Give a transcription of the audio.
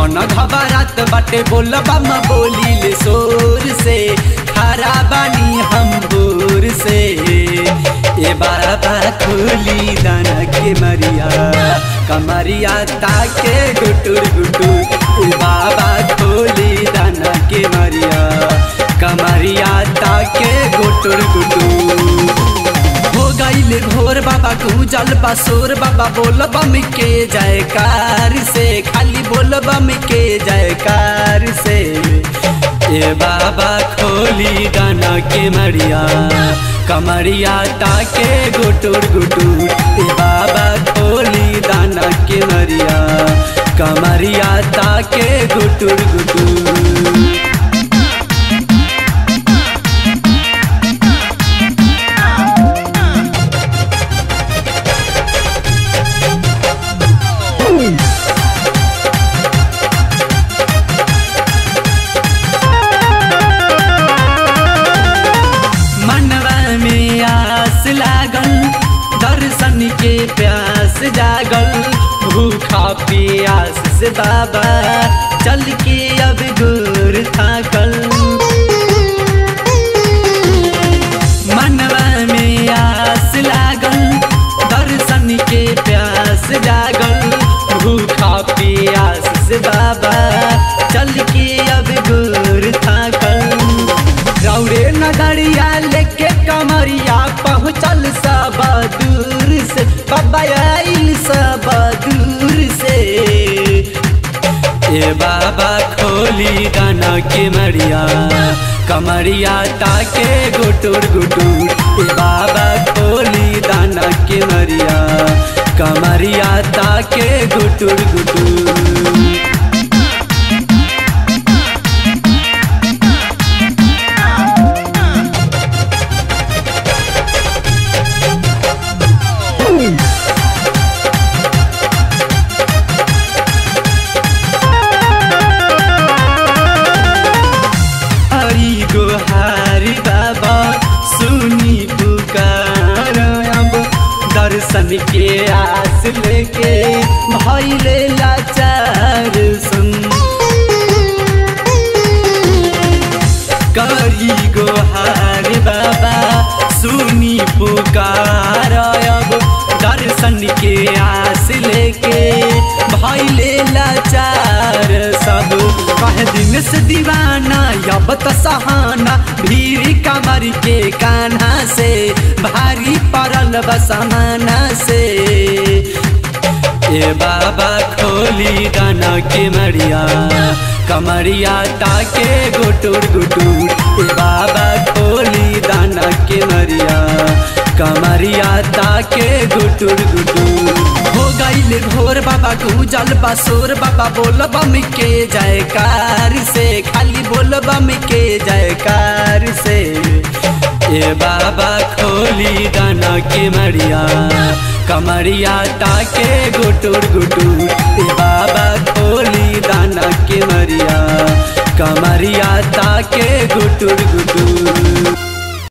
मन घबरात बाटे बोल बम बोली ले शोर से खरा बानी हम बोर से ए बाबा खोली दाना के मरिया कमरिया ताके गुटुर गुटुर ए बाबा खोली दाना के मरिया कमरिया ताके गुटुर गुटुर हो गईले भोर बाबा गुजल बसोर बाबा बोल बम के जयकार से खाली बोल बम के जयकार से ए बाबा खोली दाना के मरिया कमरिया ताके गुटुर गुटुर ए बाबा खोली दाना के मरिया कमरिया ताके गुटुर गुटुर मनवा में आस लागल दर्शन के प्यास जागल भूखा प्यास से बाबा चल के अब गोर थाकल मनवा में आस लागल दर्शन के प्यास जागल भूखा प्यास से बाबा चल के अब गोर थाकल रौड़े नगरिया लेके कमरिया पहुँचल सब दूर से बाबा आइल सब दूर से ए बाबा खोली दाना के मरिया कमरिया ताके गुटुर गुटुर ए बाबा खोली दाना के मरिया कमरिया ताके गुटुर गुटुर हरी गोहारी बाबा सुनी पुकार अब दर्शन के आस लेके भैले लाचार सुन करी गोहारी बाबा सुनी पुकार अब दर्शन के आस लेके भैले लाचार सब कह दिन से दीवाना अब तो सहाना भीड़ कमर के कान्हा से भारी पड़ल बसमाना से ए बाबा खोली दाना के मरिया कमरिया ताके गुटुर गुटुर ए बाबा खोली दाना के मरिया कमरिया ताके गुटुर गुटुर हो गईले भोर बाबा गुजल बसोर बाबा बोल बम के जयकार से खाली बोल बम के जयकार से ए बाबा खोली दाना के मरिया कमरिया ताके गुटुर गुटुर ए बाबा खोली दाना के मरिया कमरिया ताके गुटुर गुटुर